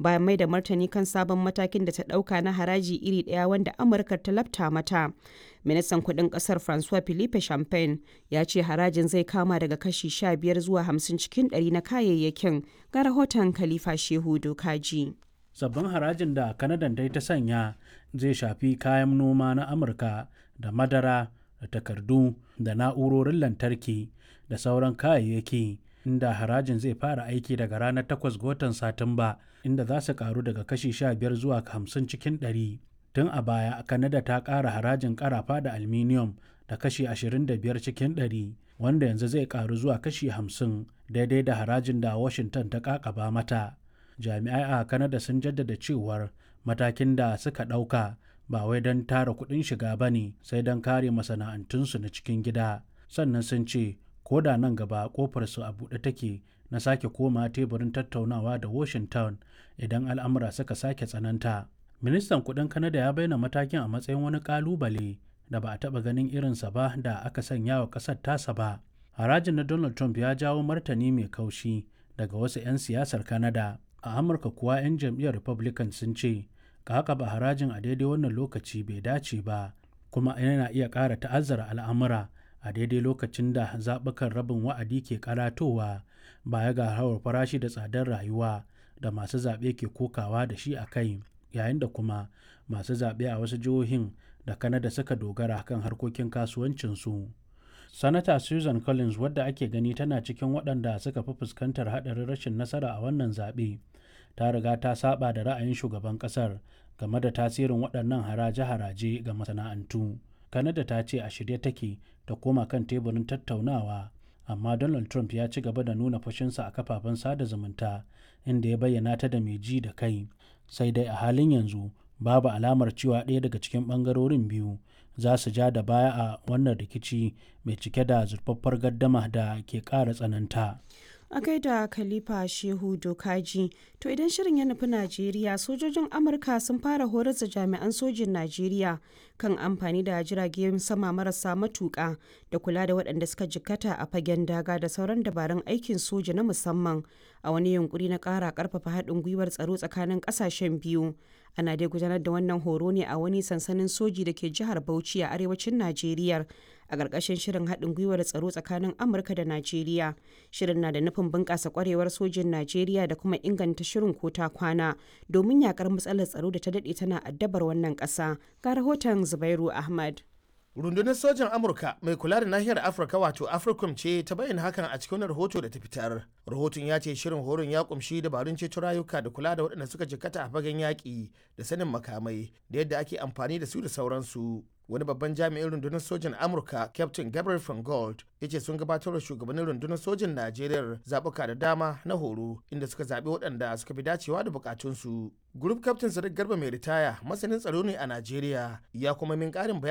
bayan mai da martani kan sabon matakin da ta ɗauka na haraji iri ɗaya wanda Amurka ta lafta mata. Ministan kuɗin ƙasar Francois Philippe Champagne ya ce harajin zai kama daga kashi 15 zuwa 50 cikin ɗari na kayayyakin ga rahoton Khalifa Shehu Dokaji. Sabbin harajin da Kanadan dai ta sanya zai shafi kayan noma na Amurka da madara da takardu da na'urorin lantarki da sauran kayayyaki inda harajin zai fara aiki daga ranar 8 ga watan Satumba inda za su karu daga kashi 15 zuwa 50 cikin 100. Tun a baya Kanada ta ƙara harajin ƙarafa da aluminium da kashi 25 cikin 100 wanda yanzu zai karu zuwa kashi 50 daidai da harajin da Washington ta ƙaƙaba mata. Jami'ai a Kanada sun jaddada cewar matakin da suka ɗauka ba wai don tara kuɗin shiga ba ne sai don kare masana'antunsu na cikin gida sannan sun ce ko da nan gaba kofarsu a buɗe take na sake koma teburin tattaunawa da washington idan al'amura suka sake tsananta ministan kuɗin kanada ya bayyana matakin a matsayin wani ƙalubale da ba a taɓa ganin irinsa ba da aka sanya wa ƙasar tasa ba harajin na donald trump ya jawo martani mai kaushi daga wasu 'yan siyasar kanada a amurka kuwa 'yan jam'iyyar republican sun ce ka ba harajin a daidai wannan lokaci bai dace ba kuma yana iya ƙara ta'azzara al'amura a daidai lokacin da zaɓukan rabin wa'adi ke karatowa baya ga hawar farashi da tsadar rayuwa da masu zaɓe ke kokawa da shi a kai yayin da kuma masu zaɓe a wasu jihohin da kanada suka dogara kan harkokin kasuwancinsu sanata susan collins wadda ake gani tana cikin waɗanda suka fi fuskantar haɗarin rashin nasara a wannan zaɓe ta riga ta saba da ra'ayin shugaban kasar game da tasirin waɗannan haraje-haraje ga masana'antu. Kanada ta ce a shirye take ta koma kan teburin tattaunawa, amma Donald Trump ya ci gaba da nuna fushinsa a kafafen sada zumunta inda ya bayyana ta da mai ji da kai. Sai dai a halin yanzu babu alamar cewa ɗaya daga cikin ɓangarorin biyu za su ja da baya a wannan rikici mai cike da zurfaffar gaddama da ke ƙara tsananta. a gaida khalifa shehu dokaji to idan shirin ya nufi najeriya sojojin amurka sun fara horar da jami'an sojin najeriya kan amfani da jiragen sama marasa matuƙa da kula da waɗanda suka jikkata a fagen daga da sauran dabarun aikin soja na musamman a wani yunkuri na ƙara ƙarfafa haɗin gwiwar tsaro tsakanin ƙasashen biyu ana dai gudanar da wannan horo ne a wani sansanin soji da ke jihar bauchi a arewacin najeriya a ƙarƙashin shirin haɗin gwiwar tsaro tsakanin amurka da najeriya shirin na da nufin bunƙasa ƙwarewar sojin najeriya da kuma inganta shirin ko ta kwana domin yakar matsalar tsaro da ta daɗe tana addabar wannan ƙasa ga rahoton zubairu ahmad rundunar sojan amurka mai kula da nahiyar afirka wato africom ce ta bayyana hakan a cikin rahoto da ta fitar rahoton ya ce shirin horon ya kumshi dabarun ceto rayuka da kula da waɗanda suka jikkata a fagen yaƙi da sanin makamai da yadda ake amfani da su da sauransu wani babban jami'in rundunar sojan amurka captain gabriel van gold ya ce sun gabatar da shugabannin rundunar sojan najeriya zaɓuka da dama na horo inda suka zaɓi waɗanda suka fi dacewa da bukatunsu group captain sadiq garba mai ritaya masanin tsaro ne a najeriya ya kuma min ƙarin bayani